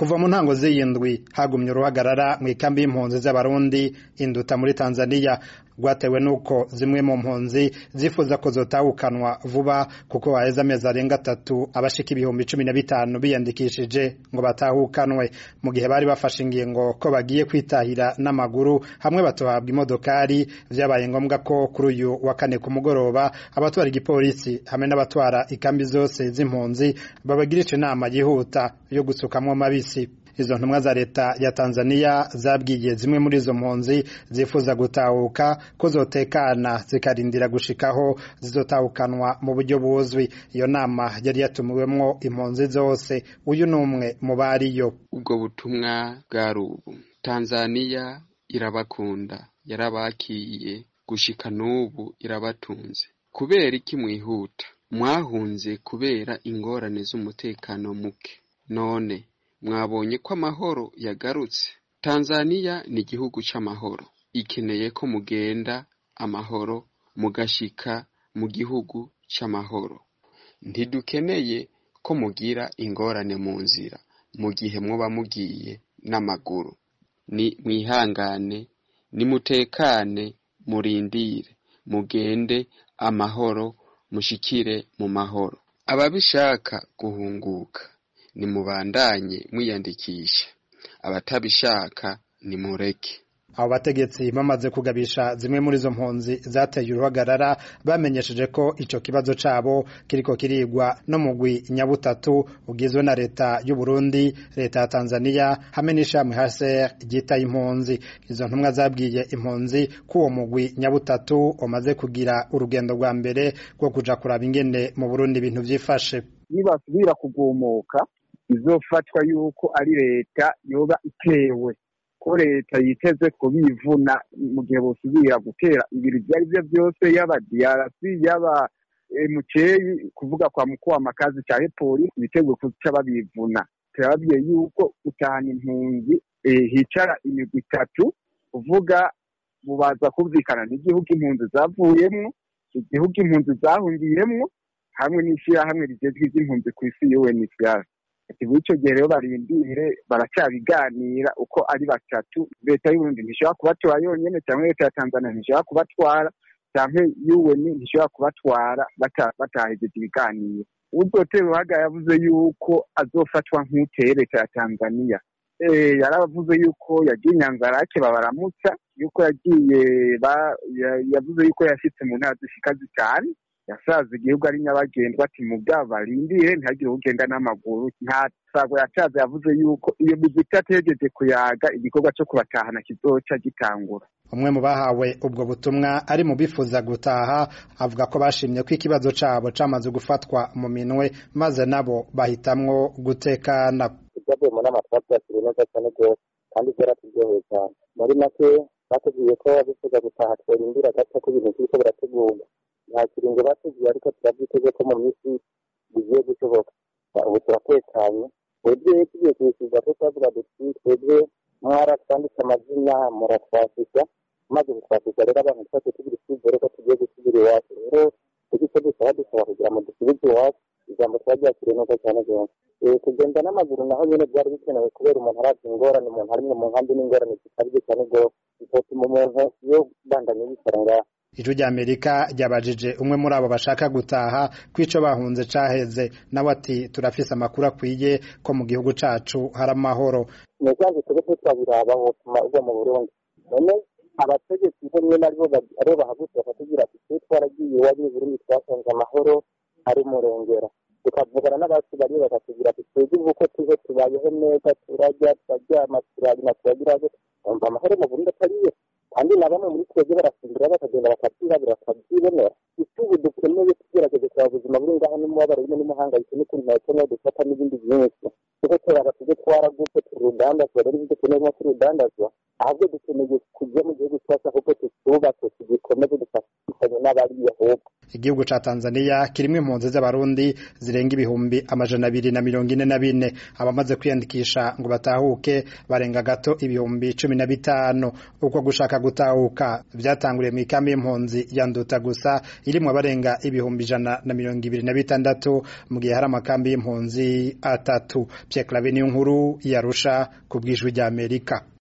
kuva mu ntango z'iyindwi hagumye uruhagarara mu ikambi y'impunzi z'abarundi induta muri tanzania rwatewe n'uko zimwe mu mpunzi zifuza ko zotahukanwa vuba kuko haheze amezi arenga atatu abashika ibihumbi cumi na bitanu biyandikishije ngo batahukanwe mu gihe bari bafashe ingingo ko bagiye kwitahira n'amaguru hamwe batohabwa imodokari vyabaye ngombwa ko kuri uyu wa kane ku mugoroba abatwara igipolisi hamwe n'abatwara ikambi zose z'impunzi babagirisha inama yihuta yo gusukamwo mabisi izo ntumwa za leta ya Tanzania zabwiye zimwe muri izo mpunzi zifuza gutahuka ko zotekana zikarindira gushikaho zizotahukanwa mu buryo buzwi iyo nama yari yatumiwemwo impunzi zose uyu ni umwe mu bariyo ubwo butumwa bwari ubu Tanzania irabakunda yarabakiye gushika n'ubu irabatunze kubera iki mwihuta mwahunze kubera ingorane z'umutekano muke none mwabonye ko amahoro yagarutse tanzaniya ni igihugu c'amahoro ikeneye ko mugenda amahoro mugashika mu gihugu c'amahoro ntidukeneye ko mugira ingorane mu nzira mu gihe muba mugiye n'amaguru ni mwihangane nimutekane murindire mugende amahoro mushikire mu mahoro ababishaka guhunguka nimubandanye mwiyandikisha abatabishaka nimureke abo bategetsi bamaze kugabisha zimwe muri izo mpunzi zateye uruhagarara bamenyesheje ko ico kibazo cabo kiriko kirigwa no mugwi nyabutatu ugizwe na leta y'u Burundi leta ya Tanzania hamwe n'ishami HCR ryitaye impunzi izo ntumwa zabwiye impunzi ko uwo mugwi nyabutatu umaze kugira urugendo rwa mbere rwo kuja kuraba ingene mu Burundi ibintu vyifashe nibasubira kugumuka izofatwa yuko ari leta yoba itewe ko leta yiteze kubivuna mu gihe bosubira gutera ibintu ibyo ari byo byose yaba diarasi yaba muceyi kuvuga kwa mukuru w'amakazi cyangwa polisi biteguye kuca babivuna turababwiye yuko gutahana impunzi hicara imigwi itatu kuvuga bubaza kumvikana n'igihugu impunzi zavuyemwo igihugu impunzi zahungiyemwo hamwe n'ishyirahamwe rigezwe iby'impunzi ku isi UNHCR ati icyo gihe rero barindire baracyabiganira uko ari batatu leta y'uburundi ntishobora kubatwara yonyine cyangwa leta ya tanzania ntishobora kubatwara cyangwa UN ntishobora kubatwara batahejeje ibiganiro uzotera uruhaga yavuze yuko azofatwa nk'uteye leta ya tanzania yaravuze yuko yagiye inyanzarake babaramutsa yuko yagiye yavuze yuko yashyitse mu ntara zishika zitanu yasaza igihugu ari nyabagendwa ati mu bwabo barindire ntihagire ugenda n'amaguru nta sago yacaze yavuze yuko iyo migwi itategereje kuyaga igikorwa cyo kubatahana kizoca gitangura umwe mu bahawe ubwo butumwa ari mu bifuza gutaha avuga ko bashimye ko ikibazo cabo camaze gufatwa mu minwe maze nabo bahitamwo gutekana ibyavuye mu nama twabyakiriye neza cyane rwose kandi byaraturyoheye cyane muri make batubwiye ko bifuza gutaha tworindira gato ko ibintu biriko birategurwa nta kiringo batugiye ariko turabyiteze ko mu minsi bigiye gushoboka ubu turatekanye twebwe tugiye kubisubiza ko twavuga duti twebwe mwaratwanditse amazina muratwasisha maze gutwasisha rero abantu twese tugira icyizere ko tugiye gusubira iwacu rero tuzi icyo dusaba dusaba kugira ngo dusubize iwacu ijambo twaryakiriye neza cyane rwose kugenda n'amaguru naho nyine byari bikenewe kubera umuntu arazi ingorane umuntu ari mu nkambi n'ingorane zikabije cyane rwose bitotuma umuntu iyo bandanye yicara ngaha ijwi ry'amerika ryabajije umwe muri abo bashaka gutaha ko ico bahunze caheze nawe ati turafise amakuru akwiye ko mu gihugu cacu hari amahoro nivyanze tube twabiraba wotuma uva mu burundi none abategetsi bamwe naribo aribo bahagutse bakatubwira ati twe twaragiye iwabi burundi twasanze amahoro ari murengera tukavugana n'abacu bariyo bakatubwira ati twebwe uko tuze tubayeho neza turarya turaryama turarima turagira umva amahoro mu burundi atariyo kandi na bamwe muri twebwe barasimbura bakagenda bakabyirabura bakabyibonera icyo ubu dukeneye tugerageze kureba ubuzima buri ngaho n'umubabaro urimo n'umuhangayiko n'ukuntu nakeneye dufata n'ibindi byinshi kuko turaba tujye twaragutse turudandazwa rero ibyo dukeneye nko turudandazwa ahubwo dukeneye kujya mu gihugu cyacu ahubwo tutubake tugikomeze dufatanye n'abariya ahubwo igihugu ca Tanzania kirimwe impunzi z'abarundi zirenga ibihumbi amajana abiri na mirongo ine na bine abamaze kwiyandikisha ngo batahuke barenga gato ibihumbi cumi na bitanu uko gushaka gutahuka vyatanguriye mu ikambi y'impunzi ya Nduta gusa irimwo abarenga ibihumbi ijana na mirongo ibiri na bitandatu mu gihe hari amakambi y'impunzi atatu Pierre Claver niyo nkuru yarusha ku bw'ijwi ry'Amerika